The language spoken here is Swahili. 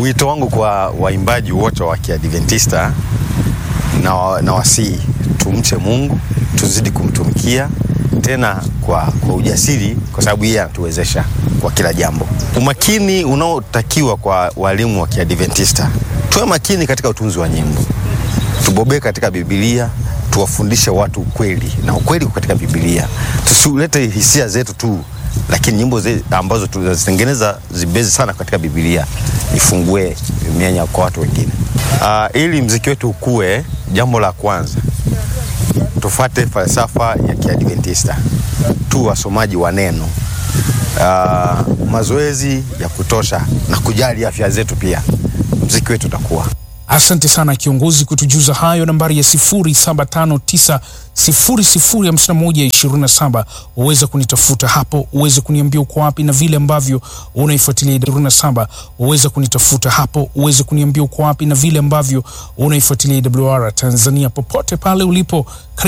Wito wangu kwa waimbaji wote wa Kiadventista na, na wasii tumche Mungu, tuzidi kumtumikia tena kwa, kwa ujasiri, kwa sababu yeye anatuwezesha kwa kila jambo. Umakini unaotakiwa kwa walimu wa Kiadventista, tuwe makini katika utunzi wa nyimbo, tubobee katika Biblia, tuwafundishe watu ukweli, na ukweli katika Biblia. Tusilete hisia zetu tu, lakini nyimbo ze, ambazo tunazitengeneza zibezi sana katika Biblia, ifungue mianya kwa watu wengine. Uh, ili mziki wetu ukue, jambo la kwanza tufate falsafa ya Kiadventista, tu wasomaji wa neno, uh, mazoezi ya kutosha na kujali afya zetu, pia mziki wetu utakuwa. Asante sana kiongozi kutujuza hayo. Nambari ya 0759 005127 uweze kunitafuta hapo, uweze kuniambia uko wapi na vile ambavyo unaifuatilia 27 uweze kunitafuta hapo, uweze kuniambia uko wapi na vile ambavyo unaifuatilia AWR Tanzania popote pale ulipo.